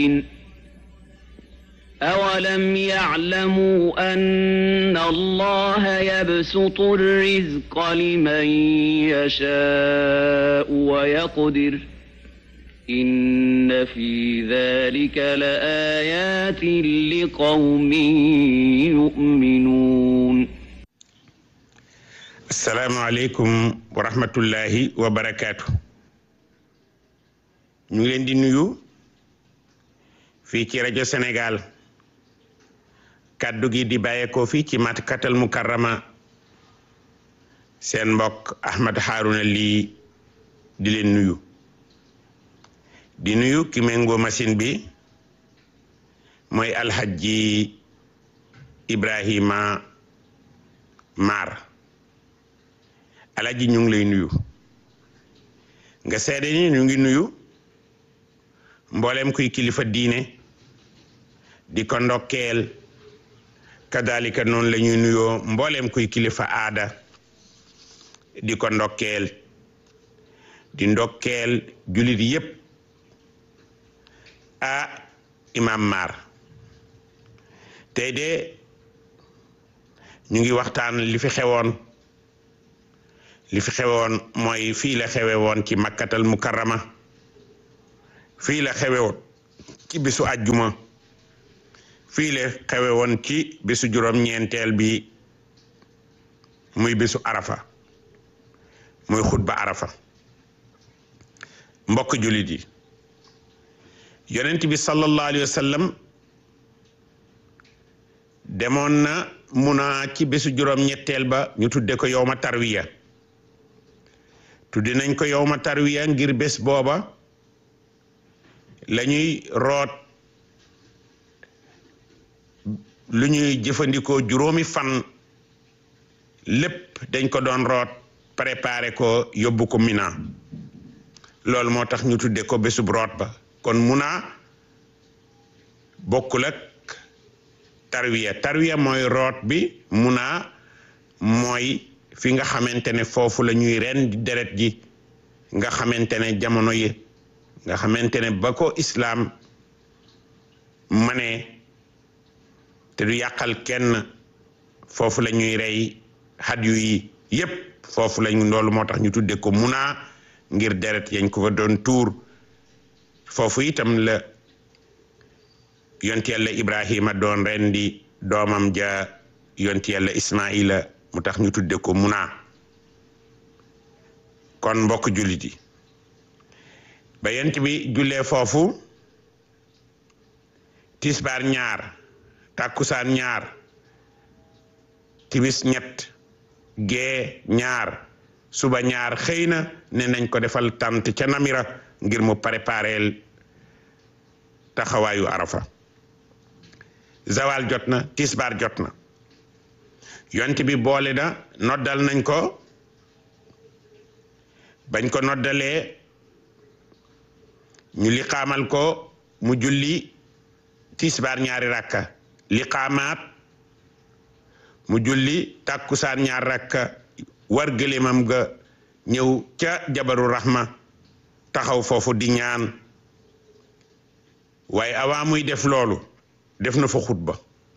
أولم يعلموا أن الله يبسط الرزق لمن يشاء ويقدر إن في ذلك لآيات لقوم يؤمنون asalaamaaleykum wa rahmatullahi wa barakaatu ñu ngi leen di nuyu fii ci rajo Sénégal kàddu gi di bàyyeekoo fii ci Makkatal Mukarrama seen mbokk Ahmad Harouna lii di leen nuyu di nuyu ki méngoo machine bi mooy alxajji Ibrahima Mar alaji ñu ngi lay nuyu nga seede ni ñu ngi nuyu mboolem kuy kilifa diine di ko ndokkeel kadalika noonu la ñuy nuyoo mboolem kuy kilifa aada di ko ndokkeel di ndokkeel julit yépp a imam Mar tey de ñu ngi waxtaan li fi xewoon li fi xewoon mooy fii la xewe woon ci makkatal mukarrama fii la xewe woon ci bisu ajjuma fii la xewe woon ci bisu juróom-ñeenteel bi muy bisu arafa muy xutba arafa mbokk jullit yi yonent bi sallallahu alayhi wa sallam demoon na muna ci bisu juróom-ñetteel ba ñu tudde ko yowma tarwiya tuddi nañ ko yowma tarwiya ngir bés booba la ñuy root lu ñuy jëfandikoo juróomi fan lépp dañ ko doon root préparé ko yóbbu ko Mina loolu moo tax ñu tudde ko bésub root ba kon muna bokkul ak tarwiya tarwiya mooy root bi muna mooy fi nga xamante ne foofu la ñuy ren di deret ji nga xamante ne jamono yi nga xamante ne ba ko islaam mane te du yàqal kenn foofu la ñuy rey xat yu yi yépp foofu lañ loolu moo tax ñu tudde ko muna ngir deret yañ ko fa doon tuur foofu itam la yonti yàlla ibrahima doon ren di doomam ja yonti yàlla ismaila mu tax ñu tudde ko muna kon mbokk jullit yi ba yent bi jullee foofu tisbaar ñaar tàkkusaan ñaar timis ñett gee ñaar suba ñaar xëy na ne nañ ko defal tant ca namira ngir mu prépareel taxawaayu arafa zawal jot na tisbaar jot na yont bi boole na noddal nañ ko bañ ko noddalee ñu liqaamal ko mu julli tisbaar ñaari rakka liqaamaat mu julli tàkkusaan ñaar rakka war gëléemam ga ñëw ca jabaru rahma taxaw foofu di ñaan waaye avant muy def loolu def na fa xutba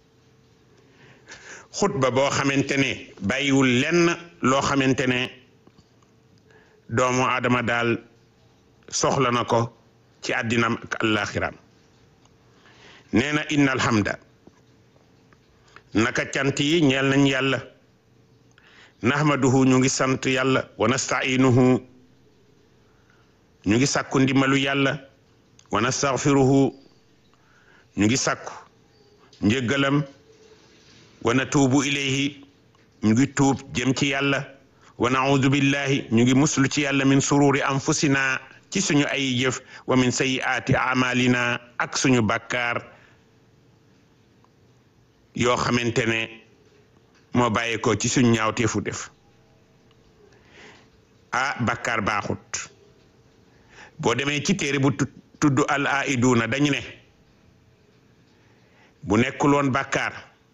xutba boo xamante ne bàyyiwul lenn loo xamante ne doomu aadama daal soxla na ko ci àddinam ak àllaaxiram nee na inna alhamda naka cant yi ñeel nañ yàlla nahmaduhu ñu ngi sant yàlla wa nastainuhu ñu ngi sàkku ndimbalu yàlla wa nastaghfiruhu ñu ngi sàkku njëggalam wa natuubu ilayhi ñu ngi tuub jëm ci yàlla wa naudu billahi ñu ngi muslu ci yàlla min sururi anfusina ci suñu ay jëf wa min sayyiaati amalina ak suñu bàkkaar yoo xamante ne moo bàyyeekoo ci suñu ñaawteefu def ah bàkkaar baaxut boo demee ci téere bu tudd al aiduuna dañu ne bu nekkul woon bàkkaar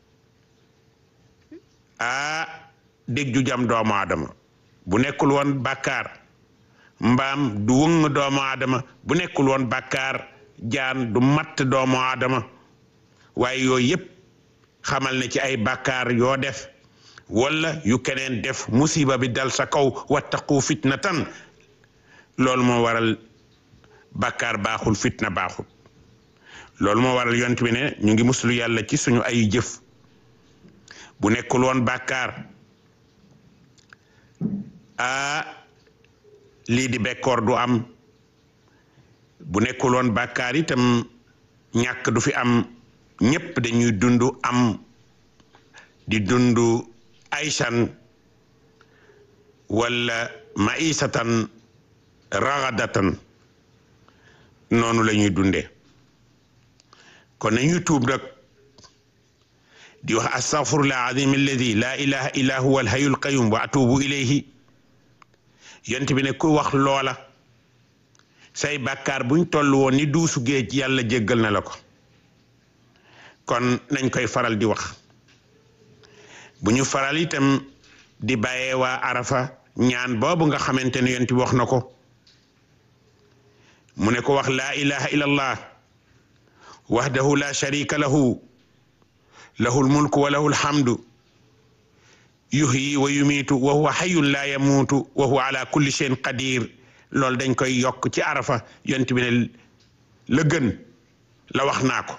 ah dég ju jam doomu aadama bu nekkul woon bàkkaar mbaam du wëng doomu aadama bu nekkul woon bàkkaar jaan du matt doomu aadama waaye yooyu yépp xamal ne ci ay bàkkaar yoo def wala yu keneen def musiba bi dal sa kaw wattaqu fitnatan loolu moo waral bàkkaar baaxul fitna baaxul loolu moo waral yont bi ne ñu ngi muslu yàlla ci suñu ay jëf bu nekkul woon bàkkaar aa lii di bekkoor du am bu nekkul woon bàkkaar itam ñàkk du fi am ñépp dañuy dund am di dund aysan wala maisatan ragadatan noonu la ñuy dundee kon nañuy tuub nag di wax astaghfirullah azim alladi la ilaha illa huwa alhayyul qayyum wa atubu ilayhi yont bi ne ku wax loola say bàkkaar buñ toll woon ni duusu géej yàlla jéggal na la ko kon nañ koy faral di wax bu ñu faral itam di bàyyee waa arafa ñaan boobu nga xamante ne yont bi wax na ko mu ne ko wax laa ilaha illa allah wahdahu la sharika lahu lahu lmulku wa lahu lhamdu yuhyi wa yumiitu wa huwa hayyun la yamuutu wa huwa ala kulli shay'in qadir loolu dañ koy yokk ci arafa yont bi ne la gën la wax naa ko